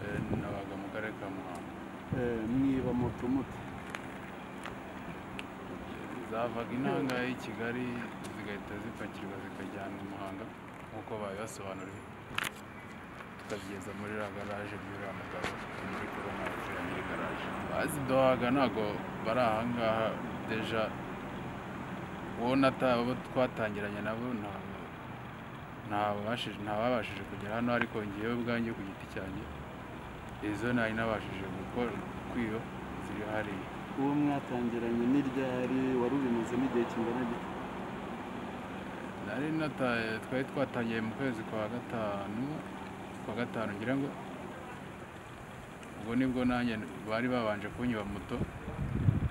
Eh, nabaga mu karere ka muhanga mwiba moto mute zavaga inanga i kigali zigahita zipakirwa zikajyanwa i muhanga nk'uko babibasobanuriye tukabigeza muri la garaje by'uriya mugabo muri kubona abakiriya muri garaje abaziduhaga ntabwo bari ahangaha deja uwo nata- abo twatangiranye nabo ntabwo ntababashije ntababashije kugera hano ariko ngewe ubwanjye ku giti cyanjye izo nari nabashije gukora kwiba ziri hariya uwo mwatangiranye n'iryari wari ubimazemo igihe kingana gito nari nataye twari twatangiye mu kwezi kwa gatanu kwa gatanu ngira ngo ubwo nibwo nanjye bari babanje kunyiba moto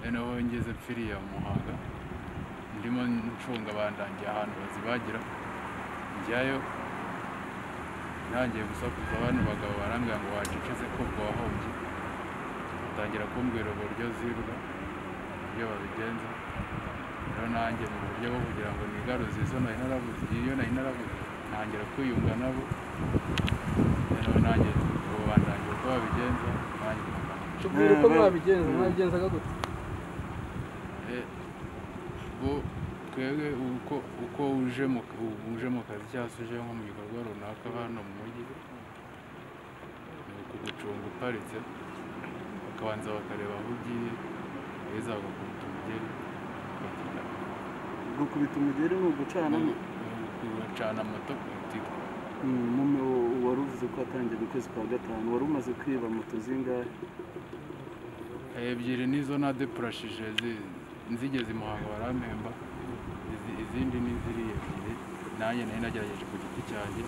noneho ngeze mpfiriye mu muhanga ndimo ncunga bandangiye ahantu bazibagira njyayo ntangiye gusakuza bano bagabo barambwira ngo wacecetse ko ubwo wahombye batangira kumbwira uburyo zibwa uburyo babigenza rero nanjye mu buryo bwo kugira ngo nigaruze izo nari narabuze iyo nari narabuze ntangira kwiyunga nabo noneho nanjye ubu bandangiye uko babigenza nanjye tubwire uko Eh, mwabigenza eh. mwabigenzaga gute Eh, bo twebwe uko uko uje mu uje mu kazi cyangwa se uje nko mu gikorwa runaka hano mu mujyi ni ukugucunga uparitse bakabanza bakareba aho ugiye beza bagakubita umugeri bakagenda gukubita umugeri ni ugucana Ni ukugucana moto kugutika Mm, mume wa- wari uvuze ko watangiye mu kwezi kwa gatanu wari umaze kwiba moto zingahe ebyiri nizo nadepurashije zi- nzigeze i muhanga barampemba Izi- izindi ni ziriya ebyiri nanjye nari nagerageje ku giti cyanjye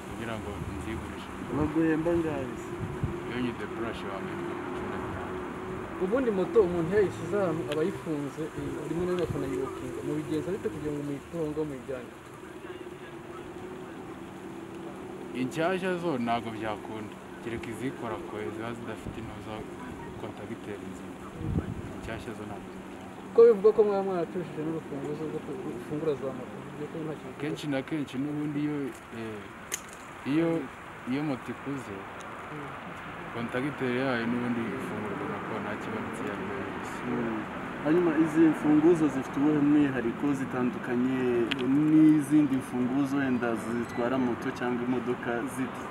kugira ngo nzigurishe baguhemba ngahe se iyo nyidepurashe wampemba cumi n'itanu ubundi moto umuntu iyo yayishyize ahantu aba ayifunze eh, rimwe na rimwe akanayiwokinga mubigenza bite kugira ngo muyitorongo muyijyane inshyashya zo ntabwo byakunda kereka izikora koye ziba zidafite intuza kontagiteri nzima inshyashya zo ntabwo zikunda kuko bivugwa ko mwaba mwaracishije n'urufunguzo rwo gufungura za moto bivuze ko nta kintu kenshi na kenshi n'ubundi iyo eh, iyo iyo moto ikuze kontagiteri yayo n'ubundi ifungurwa na kona kibonetse iyo ari yo yose Mm. hanyuma izi mfunguzo zifite ubuhe mwihariko zitandukanye n'izindi mfunguzo wenda zitwara moto cyangwa imodoka ziti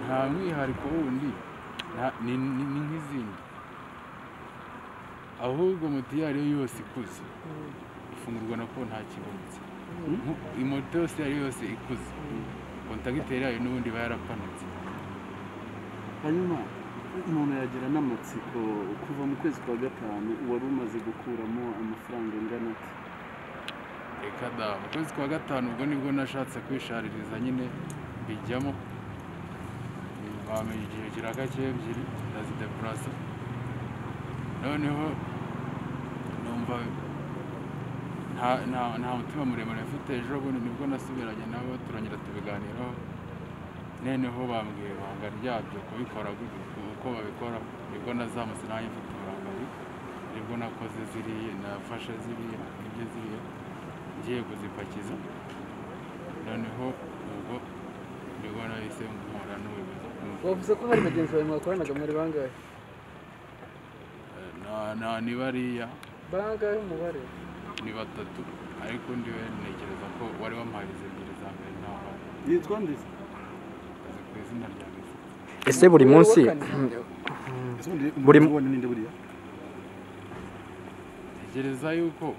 nta mwihariko wundi nta- ni ni- ni nk'izindi ahubwo moto iyo ari yo yose ikuze Mm, ifungurwa na kona kibonetse mm. imoto yose iyo ari yo yose ikuze kontagiteri yayo n'ubundi iba yarapanutse hanyuma umuntu yagira n'amatsiko kuva mu kwezi kwa gatanu wari umaze gukuramo amafaranga angana ati reka da mu kwezi kwa gatanu ubwo nibwo nashatse kwishaririza nyine bijyamo bamenye igihe kiragake ebyiri ndazidepurasa noneho numva nta, nta, nta mutima muremure mfite ejo bundi nibwo nasubiranye nabo turongera tubiganiraho noneho bambwiye ibanga ryabyo kubikora gu- uko babikora nibwo nazamutse nanjye mfite uburakari nibwo nakoze ziriya nafashe ziriya nibyo ziriya ngiye kuzipakiza noneho ubwo nibwo nahise mpura n'ubuyobozi bw'umujyi. wavuze ko hari bagenzi bawe mwakoranaga mwari bangahe Eh, na- na ni bariya bangahe umubare ni batatu ariko ndiwe ntekereza ko wari wampaye izi ebyiri za mbere ntawe yitwa ndetse azi ku izina rya Messi ese buri munsi Buri- ninde buriya tekereza yuko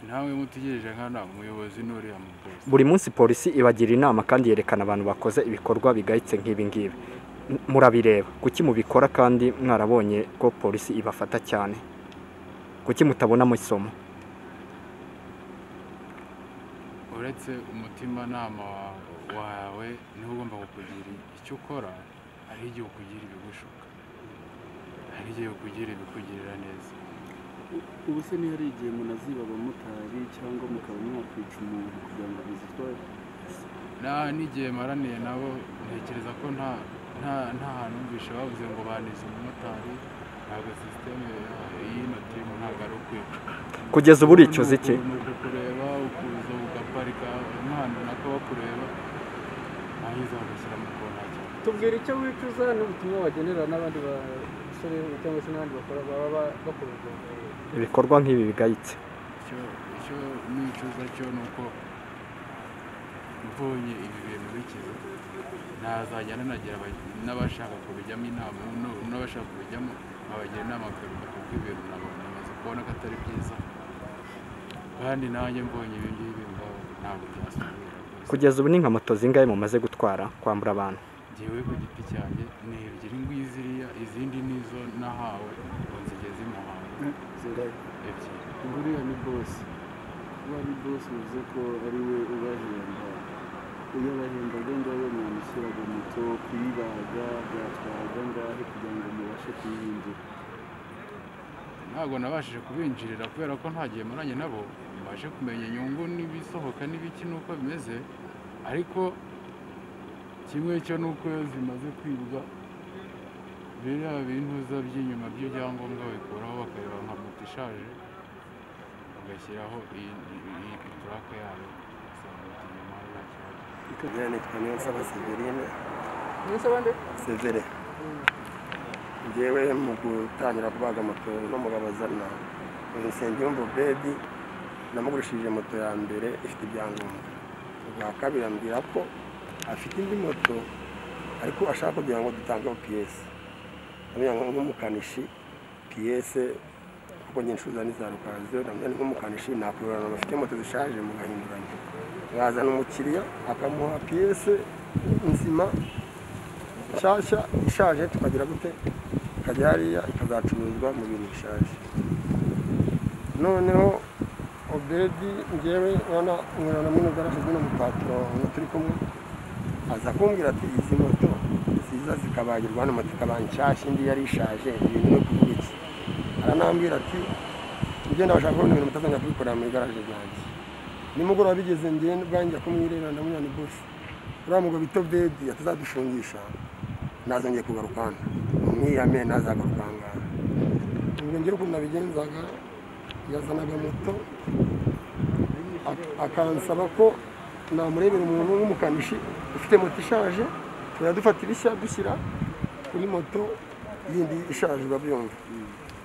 ntawe mutegereje nkana umuyobozi n'uriya mukozi buri munsi polisi ibagira inama kandi yerekana abantu bakoze ibikorwa bigayitse nk'ibi ngibi M- murabireba kuki mubikora kandi mwarabonye ko polisi ibafata cyane kuki mutabonamo isomo uretse umutimanama wa- wawe niwe ugomba kukugira icyo ukora hari igihe ukugira ibigushuka hari igihe ukugira ibikugirira neza ubu se niyo hari igihe umuntu aziba abamotari cyangwa mukaba mwakwica umuntu kugira ngo muzitware nta n'igihe maraniye nabo ntekereza ko nta nta nta hantu numvishe bavuze ngo banize umumotari ntabwo sisiteme y'ino timu ntabwo ari ukwica kugeza ubu uricuza iki ni ukukureba ukuza ugaparika umwana nako bakureba nayo izagashyira mu kona cyane tubwira icyo wicuza n'ubutumwa wagenera n'abandi basore cyangwa se n'abandi bakora baba ba- bakora urwo ngororero ibikorwa nk'ibi bigayitse icyo icyo nicuza cyo ni uko mbonye ibi bintu bikize ntazajya nanagira aba- n'abashaka kubijyamo inama n'u- n'abashaka kubijyamo nkabagira inama kubiruka kuko ibintu nabona namaze kubona ko atari byiza kandi nanjye mbonye ibi ngibi ngaho ntabwo byasubira rwose kugeza ubu ni nka moto zingahe mumaze gutwara kwambura abantu ngewe ku giti cyanjye ni ebyiri ngwiziriya izindi nizo nahawe ngo nzigeze i muhanga ebyiri nguriya ni bosi kuba ari bosi bivuze ko ari we ubahemba iyo bahembaga ngaho mwamushyiraga moto kuyibaga byatwaraga ngahe kugira ngo mubashe kuyihindura ntabwo nabashije kubinjirira kubera ko nta gihe maranye nabo mbashe kumenya inyungu n'ibisohoka n'ibiki n'uko bimeze ariko kimwe cyo ni uko iyo zimaze kwibwa biriya bintuza by'inyuma by'ibyangombwa babikuraho bakareba nka moto ishaje bagashyiraho iyi iyi purake yayo ugasanga bati inyuma nta kibazo Izina nitwa Niyonsaba Severine mwese abandi Severe ngewe mu gutangira kubaga moto n'umugabo azana uyu Nsengiyumva Obedi namugurishije moto ya mbere ifite ibyangombwa ubwa kabiri ambwira ko afite indi moto ariko ashaka kugira ngo dutangeho piyesi amenya nk'umukanishi piyese kuko njye ncuruza n'iza rukazo namenya ni nk'umukanishi nakururana bafite moto zishaje mugahinduranya yazana umukiriya akamuha piyese nzima nshyashya ishaje tukagira gute ikajya hariya ikazacuruzwa mu bintu bishaje noneho obedi ngewe urabona umwana na munini ugaragazwa n'umupaturo turi kumwe aza kumbwira ati izi moto ziza zikabagirwa hano moto ikaba nshyashya indi yari ishaje ibintu byo kuvuga iki aranambwira ati ugenda bashaka kubona ibintu mutazajya kubikorera muri garaje ryanjye nimugoroba bigeze ngenda ubwanjye kumwireba ndamubona ni bose uriya mugabo bita bedi atazadushingisha nazongeye kugaruka hano umwirame ntazagaruka aha ngaha ubwo ngera ukuntu nabigenzaga yazanaga moto ak- akansaba ko namurebera umuntu w'umukanishi ufite moto ishaje tukajya dufata ibishya dushyira kuri moto yindi ishaje biba byumva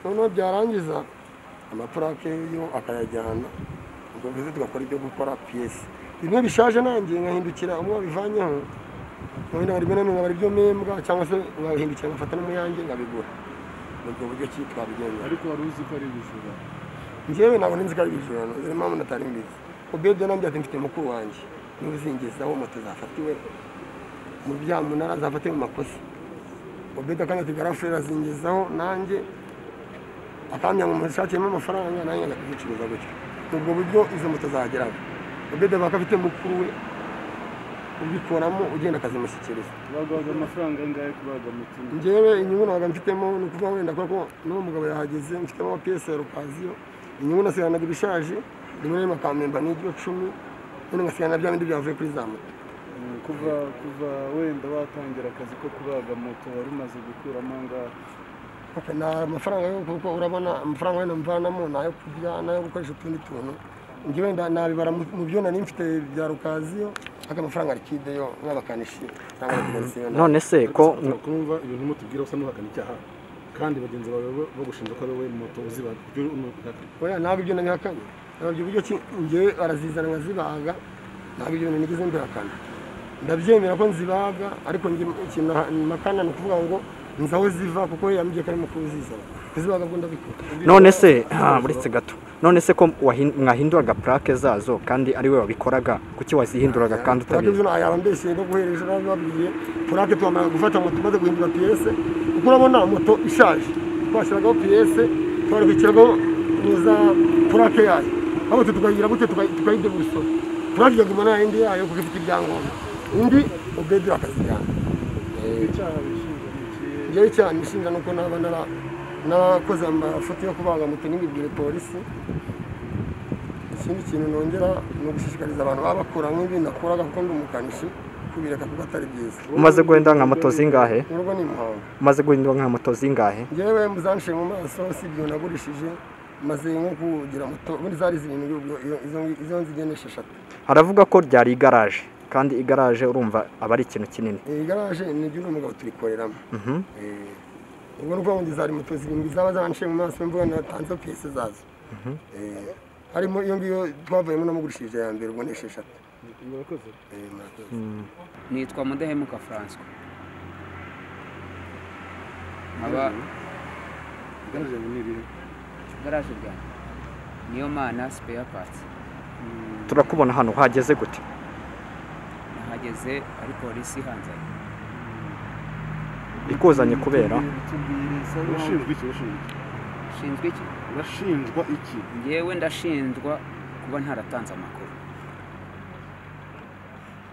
noneho byarangiza amapurake yo akayajyana ubwo bivuze tugakora ibyo gukora piyesi bimwe bishaje nanjye nkahindukira umwe wabivanyeho noneho rimwe na rimwe nkabara ibyo mpembwa cyangwa se nkabihindukira ngafata n'umuyange nkabigura ni ubwo buryo ki twabigenza ariko wari uzi ko ari ubujura njyewe nabona inzika y'ibijurano zirimo mpamvu natari mbizi ubebye nambye ati mfite mukuru wanjye niwe uzingezaho moto zafatiwe mu byamunara zafatiwe mu makosa ubebye akanya ati garafure azingezaho nanjye akanya ngo mushakiremo amafaranga nanjye ajya kuzicuruza gutyo ni ubwo buryo izo moto zahageraga ubebye baka afite mukuru we ubikoramo ugenda akazimushyikiriza bagwaga amafaranga angahe kubaga moto imwe? njyewe inyungu nabaga mfitemo ni ukuvuga wenda kuko n'uwo mugabo yahageze mfitemo amapiyesi ya rukaziyo inyungu nasiganaga ibishaje rimwe na rimwe akamemba n'ibyo cumi nyine ngasigana bya bindi byavuye kuri za moto Eh, kuva kuva wenda watangira akazi ko kubaga moto wari umaze gukuramo angahe Okay, nta amafaranga yo kuko urabona amafaranga wenda mvanamo ni ayo kurya ni ayo gukoresha utundi tuntu njyewe nda- nabibara mu- mu byo nari mfite bya rukaziyo ariko amafaranga likide yo nk'abakanishi cyangwa abategarisiyo none se ko ushobora kumva ibintu mutubwira usa n'uhakana icyaha kandi bagenzi bawe bo- bagushinja ko ari wowe moto uzibaga ibyo ni ubihakana. oya ntabwo ibyo nabihakana ntabwo uburyo ki njyewe barazizana nkazibaga ntabwo ibyo bintu nigeze mbihakana ndabyemera ko nzibaga ariko njye ikintu na- mpakana ni ukuvuga ngo nzi aho ziva kuko yambwiye ko arimo kuzizana kuzibaga bwo ndabikora none se ah, uretse gato none se ko wahin- mwahinduraga purake zazo kandi ari we wabikoraga kuki wazihinduraga kandi purake utabizi zino yaba mbeshyeye no guhereje nabi babwiye purake twamara gufata moto maze guhindura piyese kuko urabona moto ishaje twashyiragaho piyese twarabikiragaho neza purake yayo ahubwo tukayigira gute tukayi- tukayidebuso purake ikaguma nta yindi yayo kuko ifite ibyangombwa indi ubwedura akazijyana icyaha wishinja ni ikihe njyewe cyane ishinga ni uko naba nara n'abakoze amafoto yo kubaga moto n'imibwire polisi ikindi kintu nongera ni ugushishikariza abantu baba bakora nk'ibi nakoraga kuko ndi umukanishi kubireka kuko atari byiza umaze guhindura nka moto zingahe urwo ni impamvu umaze guhindura nka moto zingahe njyewe muzanshiye mu maso si ibyo nagurishije maze nko kugira moto ubundi zari zirindwi ubwo iyo- izo izo nzi esheshatu haravuga ko ryari igaraje kandi igaraje urumva aba ari ikintu kinini iyi garaje ni igihugu umugabo tuyikoreramo Mhm. Eh, ubwo ni ukuvuga ngo zari moto zirindwi zaba zanciye mu maso mvuga natanze piyese zazo Eh, harimo iyo ngiyo twavuyemo namugurishije ya mbere ubwo ni esheshatu murakoze Eh, murakoze. nitwa mudahemuka francois nkaba garaje ni irihe garaje ryanjye niyo mana sipeya pati turakubona hano hageze gute nahageze ari polisi ihanzanye ikuzanye kubera tubwire isa nkaho urashinjwa iki urashinjwa iki nshinzwe iki urashinjwa iki ngewe ndashinjwa kuba ntaratanze amakuru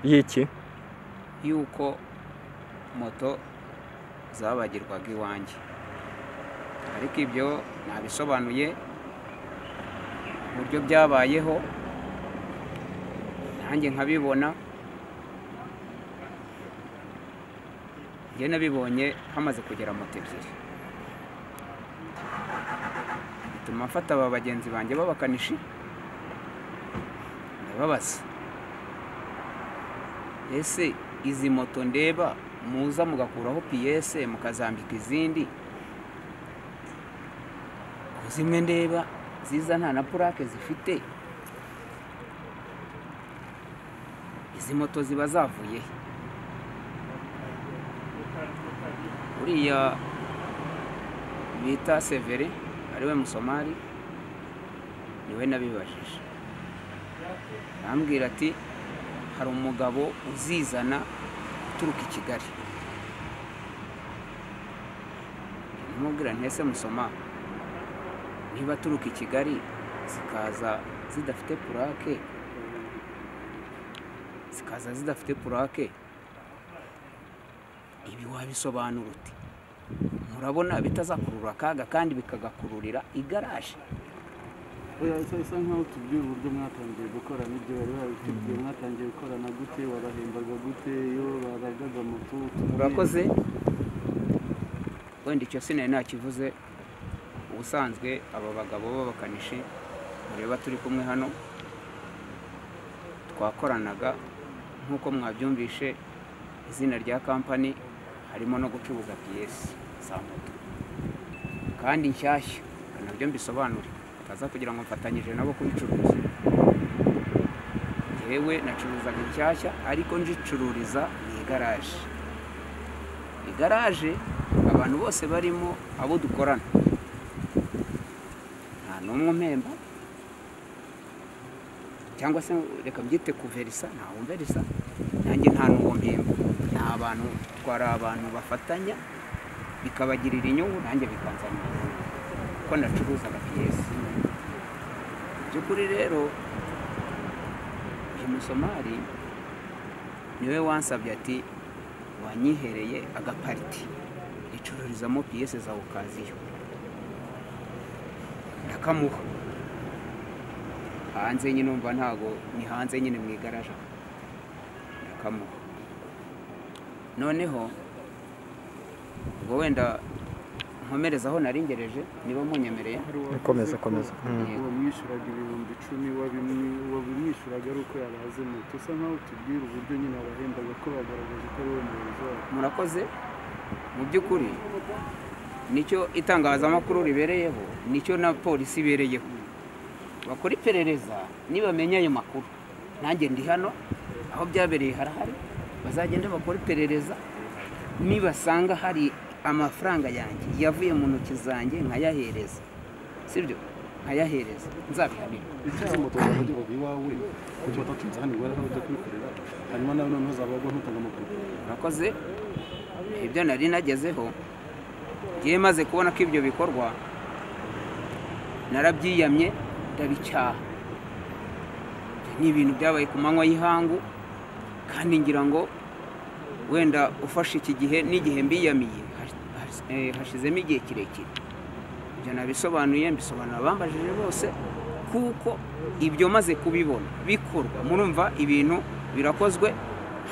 y'iki y'uko moto zabagirwaga iwanjye ariko ibyo nabisobanuye uburyo byabayeho nanjye nkabibona njye nabibonye hamaze kugera moto ebyiri bituma mfata aba bagenzi banjye b'abakanishi ndababaza ese izi moto ndeba muza mugakuraho piyese mukazambika izindi ko zimwe ndeba ziza nta na purake zifite izi moto ziba zavuye he? uriya bita severe ariwe musomari niwe nabibajije arambwira ati hari umugabo uzizana uturuka i kigali namubwira ntese musoma niba aturuka i kigali zikaza zidafite purake zikaza zidafite purake ibi wabisobanura uti murabona bitazakurura akaga kandi bikagakururira igaraje oya isa isa nkaho tubwire uburyo mwatangiye gukorana ibyo bari babitubwiye mwatangiye gukorana gute warahembaga gute iyo baragaga moto tubwire. murakoze wenda icyo sinari nakivuze ubusanzwe aba bagabo b'abakanishi mureba turi kumwe hano twakoranaga nk'uko mwabyumvishe izina rya kampani harimo no gucuruza piyesi za moto kandi nshyashya reka nabyo mbisobanure bataza kugira ngo mfatanyije nabo kubicuruza yewe nacuruzaga inshyashya ariko njicururiza mu igaraje igaraje abantu bose barimo abo dukorana nta n'umwe umpemba cyangwa se reka mbyite kuverisa ntawe umverisa nanjye nta n'uwo mpemba ni abantu twari abantu bafatanya bikabagirira inyungu nanjye bikanzanira inyungu kuko nacuruzaga piyesi by'ukuri rero uyu musomari niwe wansabye ati wanyihereye agapariti ricururizamo piyese za ukaziyo ndakamuha hanze nyine umva ntago ni hanze nyine mu igaraje aho. ndakamuha noneho ubwo wenda nkomereza aho nari ngereje niba munyemereye Hari uwa- Komeza, komeza. Mm. uwamwishyuraga ibihumbi icumi wabimwi- wabimwishyuraga ari uko yaraze moto usa nkaho tubwira uburyo nyine abahembaga ko bagaragaje ko ari wowe muyobozi wabo murakoze mu by'ukuri nicyo itangazamakuru ribereyeho nicyo na polisi ibereyeho bakora iperereza nibamenya ayo makuru nanjye ndi hano aho byabereye harahari bazagenda bakora iperereza nibasanga hari amafaranga yanjye yavuye mu ntoki zanjye nkayahereza sibyo nkayahereza nzabihanirwa icyaha moto zawe wageraga iwawe kuki batatunze hano iwawe aho ujya kubikorera hanyuma nawe noneho zabagwa ntutanga amakuru murakoze ibyo nari nagezeho ngiye maze kubona ko ibyo bikorwa narabyiyamye ndabicyaha Ibyo ni ibintu byabaye ku manywa y'ihangu kandi ngira ngo wenda ufashe iki gihe n'igihe mbiyamiye hash- hash- eh, hashizemo igihe kirekire ibyo nabisobanuye mbisobanura abambajije bose kuko ibyo maze kubibona bikorwa murumva ibintu birakozwe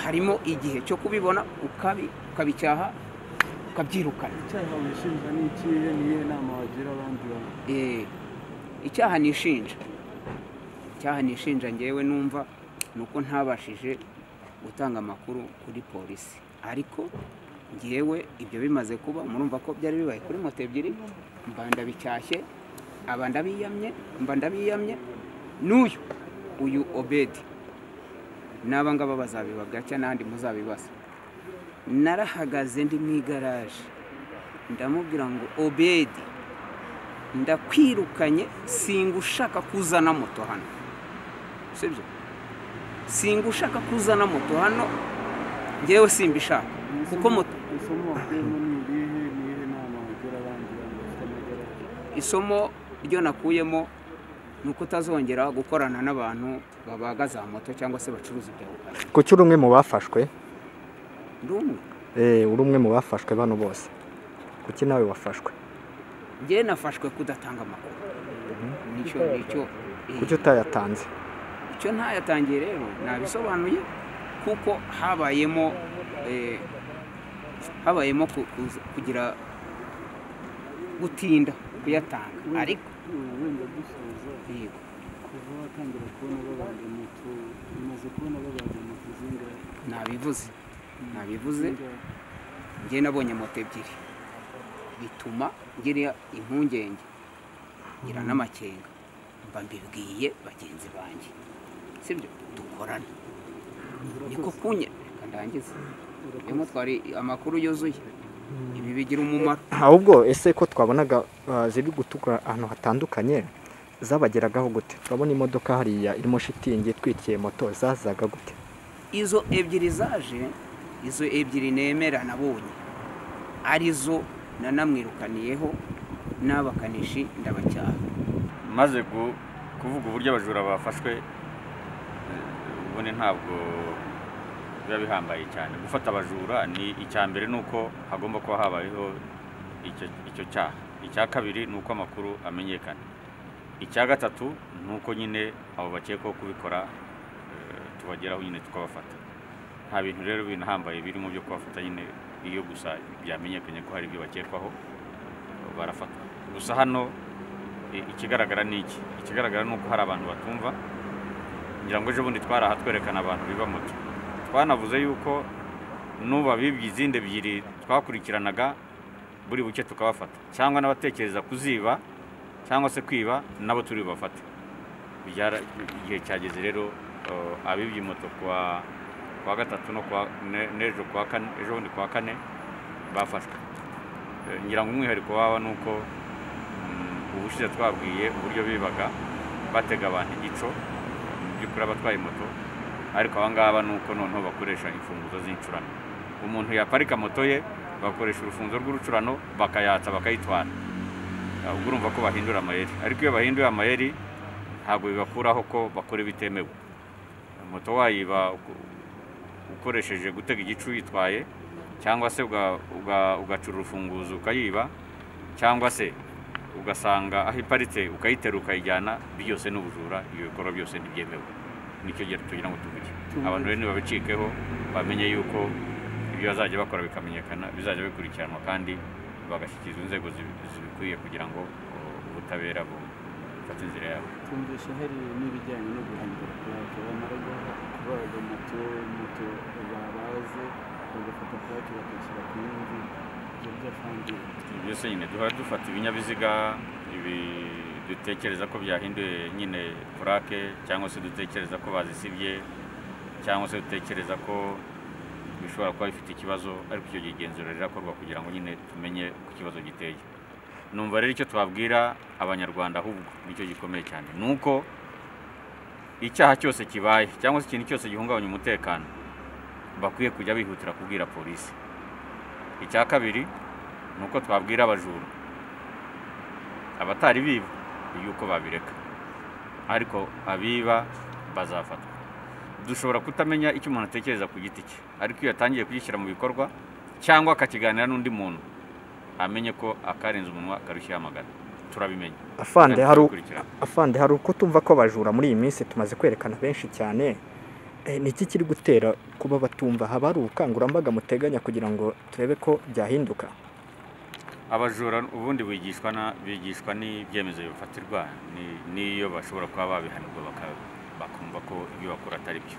harimo igihe cyo kubibona ukabi- ukabicyaha ukabyirukana icyaha wishinja ni ikihe ni iyihe nama wagira abandi bantu Eh, icyaha nishinja icyaha nishinja ngewe numva ni uko ntabashije gutanga amakuru kuri polisi ariko ngewe ibyo bimaze kuba murumva ko byari bibaye kuri moto ebyiri mba ndabicashye aba ndabiyamye mba ndabiyamye n'uyu uyu obedi n'aba ngaba bazabibagaca n'ahandi muzabibaza narahagaze ndi mu igaraje ndamubwira ngo obedi ndakwirukanye singa ushaka kuzana moto hano sibyo singa ushaka kuzana moto hano ngewe simbishaka kuko moto isomo wakuyemo ni irihe ni irihe nama wagira abandi bantu bafite amagara isomo ryo nakuyemo ni uko utazongera gukorana n'abantu babaga za moto cyangwa se bacuruza ibya bugari kuki uri umwe mu bafashwe ndi umwe Eh, uri umwe mu bafashwe bano bose kuki nawe wafashwe ngewe nafashwe kudatanga amakuru nicyo nicyo eh, kuki utayatanze icyo ntayatangiye rero nabisobanuye kuko habayemo eh, habayemo ku- kuza- kugira gutinda kuyatanga ariko wenda dusoza yego kuva watangira kubona babaga moto umaze kubona babaga moto zingahe nabivuze nabivuze njye nabonye moto ebyiri bituma ngira impungenge ngira n'amakenga mba mbibwiye bagenzi banjye sibyo dukorana niko kunye reka ndangize rwemo twari amakuru yuzuye ibi bigira umumaro ahubwo ese ko twabonaga ah, ziri gutukura ahantu hatandukanye zabageragaho gute turabona imodoka hariya irimo shitingi itwikiye moto zazaga gute izo ebyiri zaje izo ebyiri nemera nabonye arizo nanamwirukaniyeho n'abakanishi ndabacyaha maze gu- kuvuga uburyo abajura bafashwe eh, ubundi ntabwo biba bihambaye cyane gufata abajura ni icya mbere ni uko hagomba kuba habayeho icyo icyo cyaha icya kabiri ni uko amakuru amenyekana icya gatatu ni uko nyine abo bakekwaho kubikora eh, tubageraho nyine tukabafata nta bintu rero binahambaye birimo byo kubafata nyine iyo gusa byamenyekanye ko hari ibyo bakekwaho barafata gusa hano i- ikigaragara ni iki ikigaragara ni uko hari abantu batumva ngira ngo ejobundi twaraha twerekana abantu biba moto twanavuze yuko n'uba bibye izindi ebyiri twakurikiranaga buri buke tukabafata cyangwa n'abatekereza kuziba cyangwa se kwiba nabo turi bubafate Byara- igihe cyageze rero eh, abibye moto kwa kwa gatatu no kwa ne- n'ejo kwa kane ejo bundi kwa kane bafashwe Eh, ngira ngo umwihariko waba ni uko Mm, ubushize twabwiye uburyo bibaga batega abantu igico mu by'ukuri abatwaye moto ariko aba ngaba ni uko noneho bakoresha imfunguzo z'inshurano umuntu yaparika moto ye bakoresha urufunguzo rw'urucurano bakayatsa bakayitwara Ah, ubwo urumva ko bahindura amayeri ariko iyo bahinduye amayeri ntabwo bibakuraho ko bakora ibitemewe moto wayiba uko- ukoresheje gutega igicu uyitwaye cyangwa se uga- uga- ugacura urufunguzo ukayiba cyangwa se ugasanga aho iparitse ukayitera ukayijyana byose ni ubujura ibyo bikorwa byose ntibyemewe nicyo gihe tugira ngo tuvuge abantu rero nibabicikeho bamenye yuko ibyo bazajya bakora bikamenyekana bizajya bikurikiranwa kandi bagashyikirizwa inzego zibi- zibikwiye kugira ngo o, ubutabera bu- bufate inzira yabo twumvishe hari n'ibijyanye no guhindura purake bamara guha kubaga moto moto babaze bagafata purake bakashyira ku yindi ibyo byafangiye Ibi byose nyine duhora dufata ibinyabiziga ibi dutekereza ko byahinduye nyine purake cyangwa se dutekereza ko bazisibye cyangwa se dutekereza ko bishobora kuba bifite ikibazo ariko icyo gihe igenzura rirakorwa kugira ngo nyine tumenye uko ikibazo giteye numva rero icyo twabwira abanyarwanda ahubwo nicyo gikomeye cyane ni uko icyaha cyose kibaye cyangwa se ikintu cyose gihungabanya umutekano bakwiye kujya bihutira kubwira polisi icya kabiri ni uko twabwira abajura abatari biba yuko babireka ariko abiba bazafatwa dushobora kutamenya icyo umuntu atekereza ku giti cye ariko iyo yatangiye kugishyira mu bikorwa cyangwa akakiganira n'undi muntu amenye ko akarenze umunwa akarushyira amagana turabimenya afande Kandi hari u- turabikurikirana. afande hari uko tumva ko abajura muri iyi minsi tumaze kwerekana benshi cyane Eh, ni iki kiri gutera kuba batumva haba hari ubukangurambaga muteganya kugira ngo turebe ko byahinduka abajura ubundi bigishwa na bigishwa n'ibyemezo bifatirwa ni- n'iyo bashobora kuba babihanirwa baka- bakumva ko ibyo bakora atari byo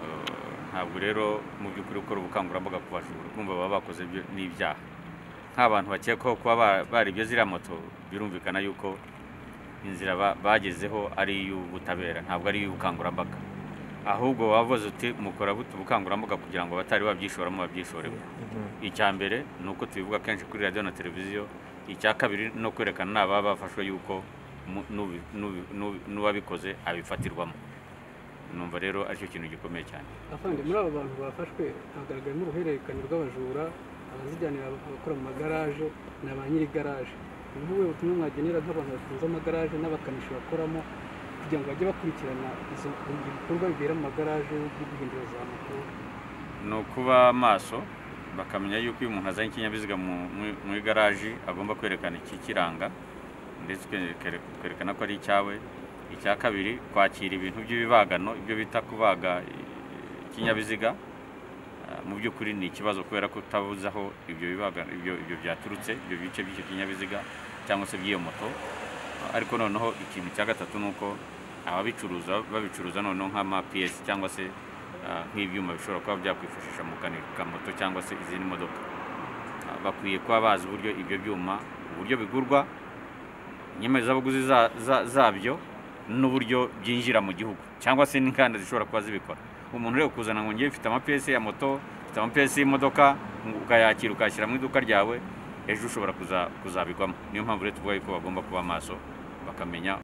Eh, ntabwo rero mu by'ukuri gukora ubukangurambaga ku bajura kumva baba bakoze ibyo- n'ibyaha nk'abantu bakekwaho kuba ba- baribye ziriya moto birumvikana yuko inzira ba- bagezeho ari iy'ubutabera ntabwo ari iy'ubukangurambaga ahubwo waba ubaza uti mukora gute ubukangurambaga kugira ngo abatari babyishoramo babyishoremo icya mbere ni uko tubivuga kenshi kuri radiyo na televiziyo icya kabiri no kwerekana n'ababa bafashwe yuko mu- n'ubi- n'ubi- n'ubi- n'uwabikoze abifatirwamo numva rero aricyo kintu gikomeye cyane afande muri aba bantu bafashwe hagaragaramo uruhererekane rw'abajura abazijyanira abakora mu magaraje na ba nyiri garaje ni nk'ubuhe butumwa mwagenera nk'abantu batunze amagaraje n'abakanishi bakoramo kugira ngo bajye bakurikirana izo ibikorwa bibera mu magaraje by'ibihindiro za moto ni ukuba maso bakamenya yuko iyo umuntu azanye ikinyabiziga mu- mu- mu igaraji agomba kwerekana ikikiranga ndetse ukere- ukerekana ko ari icyawe icya kabiri kwakira ibintu by'ibibagano ibyo bita kubaga i- ikinyabiziga Ah, mu by'ukuri ni ikibazo kubera ko utabuze aho ibyo bibagano ibyo ibyo byaturutse ibyo bice by'icyo kinyabiziga cyangwa se by'iyo moto ariko noneho ikintu cya gatatu ni uko ababicuruza babicuruza noneho nk'amapiyesi cyangwa se ah, nk'ibyuma bishobora kuba byakwifashisha mu gukanika moto cyangwa se izindi modoka Ah, bakwiye kuba bazi uburyo ibyo byuma uburyo bigurwa inyemezabuguzi za- za- zabyo n'uburyo byinjira mu gihugu cyangwa se n'inganda zishobora kuba zibikora umuntu rero kuzana ngo ngewe mfite amapiyesi ya moto mfite amapiyesi y'imodoka ukayakira ukayashyira mu iduka ryawe ejo ushobora kuza- kuzabigwamo niyo mpamvu rero tuvuga yuko bagomba kuba maso bakamenya